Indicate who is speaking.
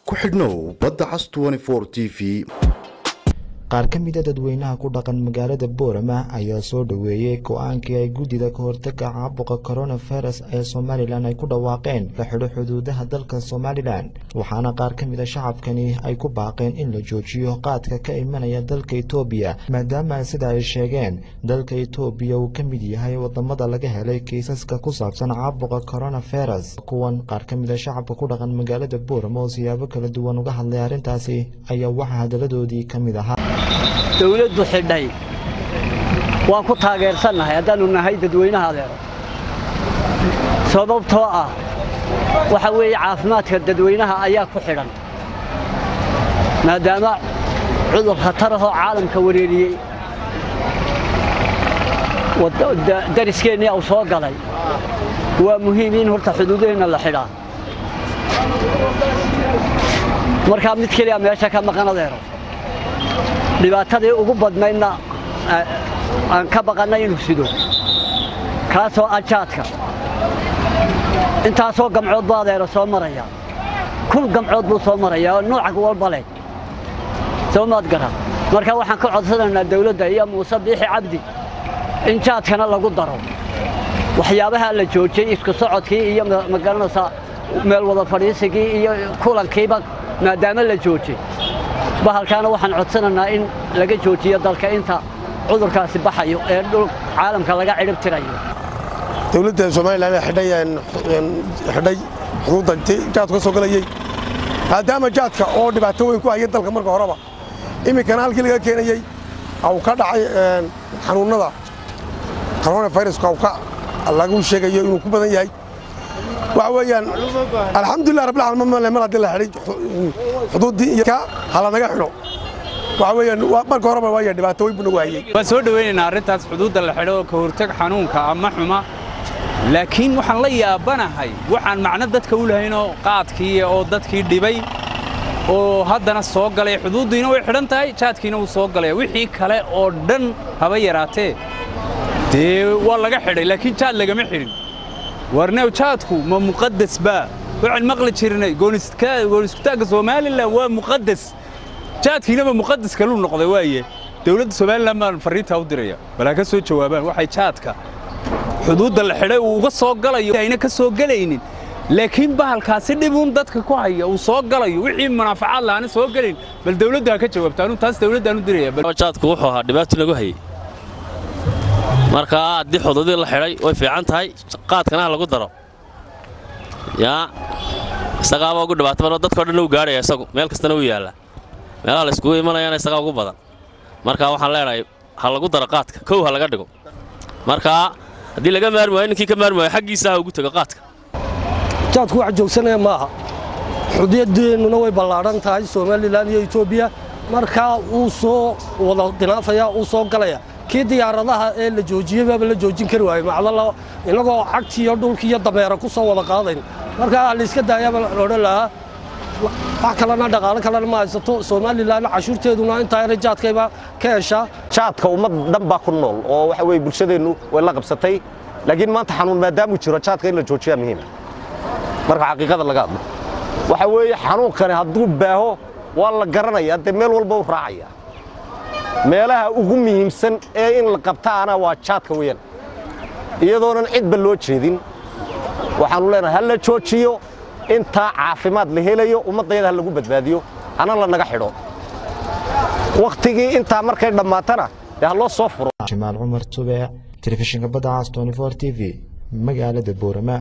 Speaker 1: ku xidhnow badda cas t v
Speaker 2: qaar ka mida dadweynaha ku dhaqan magaalada boorama ayaa soo dhoweeyey go-aankii ay guddida ka hortaga caabuqa coronavirus ee somalilan ay ku dhawaaqeen la xidho xuduudaha dalka somalilan waxaana qaar ka mida shacabkani ay ku baaqeen in la joojiyo qaadka ka imanaya dalka etoobiya maadaama sida ay sheegeen dalka etoobiya uu ka mid yahay wadamada laga helay kiisaska ku saabsan caabuqa coronavirus kuwan qaar ka mida shacabka ku dhaqan magaalada boorama oo siyaabo kala duwan uga hadlay arrintaasi ayaa waxaa hadaladoodii ka mid ahaa
Speaker 3: dawladdu xidhay waan ku taageersannahay haddaannu nahay dadweynaha adeero sababtoo ah waxa weeye caafimaadka dadweynaha ayaa ku xidhan maadaama cudur khatar ahoo caalamka wareeriyey dariskeenii uu soo galay waa muhiim in horta xuduudaheenna la xidhaa markaa mid keliya meesha ka maqan adeero dhibaatadii ugu badnaydna aan ka baqannay inuu sido kaasoo ajaadka intaasoo gamcood buu adeero soo maraya kun gamcood buu soo maraya oo nooca walba leh soo maad gara marka waxaan ka codsanaynaa dawladda iyo muuse biixi cabdi in jaadkana lagu daro waxyaabaha la joojiyey isku socodkii iyo magaranaysaa meel wada fadhiisigii iyo kulankiiba maadaama la joojiyey bahalkaana waxaan codsanaynaa in laga joojiyo dalka inta cudurkaasi baxayo ee dhul caalamka laga cidhib tirayo
Speaker 4: dawladda somalilan xidhay xuduudda jaadku ka soo galayey maadaama jaadka oo dhibaato weyn ku haya dalka marka horeba iminkana halkii laga keenayey uu ka dhacay xanuunnada coronaviruska lagu sheegayo inuu ku badan yahay waxa weeyaan alxamdulilah rabbilcaalamiin mar haddii la xidhay xuduuddii iyo hala naga xidho waxa weeyaan marka horeba waaya dhibaato weyn buu nagu hayey
Speaker 5: waan soo dhowaynaynaa arrintaas xuduudda la xidho oo ka hortag xanuunka ama xuma laakiin waxaan la yaabanahay waxaan macno dadka u lahaynoo qaadkii oo dadkii dhibay oo haddana soo galay xuduuddiina way xidhan tahay jaadkiina wuu soo galaya wixii kale oo dhan haba yaraatee dee waa laga xidhay laakiin jaad lagama xidhin warnew jaadku ma muqadas baa waxaan maqli jirnay gooniskutaagga somalilan waa muqadas jaadkiinaba muqadas kaluu noqday waaye dowladda somalilan baan farriintaa u diraya balaa ka soo jawaabaan waxay jaadka xuduudda la xidhay uu uga soo galayo ayna ka soo gelaynin laakiin bahalkaasi dhibuun dadka ku haya uu soo galayo wixii munaafacaad lahaana soo gelayn bal dawladdu ha ka jawaabta anu taas dawladdaan u diraya
Speaker 6: jaadku wuxuu ahaa dhibaato lagu hayey markaa haddii xuduudii la xidhay way fiican tahay qaadkana ha lagu daro yaa isagaaba ugu dhibaato badan dadkao dhan uu gaadhaya isagu meel kastana uu yaallaa meelaha la iskugu imanayana isagaa ugu badan markaa waxaan leenahay ha lagu daro qaadka kow ha laga dhigo markaa haddii laga maarmi waayo ninkii ka maarmi waayo xaggiisa ha ugu tego qaadka
Speaker 7: jaadku wax joogsanaya maaha xuduudeennuna way ballaadhan tahay somalilan iyo etoobiya markaa uu soo wada dinaafaya uu soo galaya kii diyaaradaha ee la joojiyey baaba la joojin kari waaye macdala innagoo cagtii iyo dhulkii iyo dameera ku soo wada qaadayn markaa layska daayaaba la odhan lahaa wax kalena dhaqaalo kalena ma haysato somalilan cashuurteeduna intaa yara jaadkayba ka heshaa
Speaker 8: jaadka ummad dhan baa ku nool oo waxa weye bulshadeennu way la qabsatay laakiin maanta xanuun maadaamuu jiro jaadka in la joojiyaa muhiima marka xaqiiqada laga hadlo waxa weeye xanuunkani hadduu baaho waa la garanayaa dee meel walba u raacaya meelaha ugu muhiimsan ee in la qabtaana waa jaadka weeyaan iyadoonan cidba loo jeedin waxaannu leenahay ha la joojiyo intaa caafimaad la helayo ummaddayada ha lagu badbaadiyo hana la naga xidho wakhtigii intaa markay dhammaatana dee ha loo soo furo
Speaker 2: jimaal cumar tube telefishinka badda cas t v magaalada boorama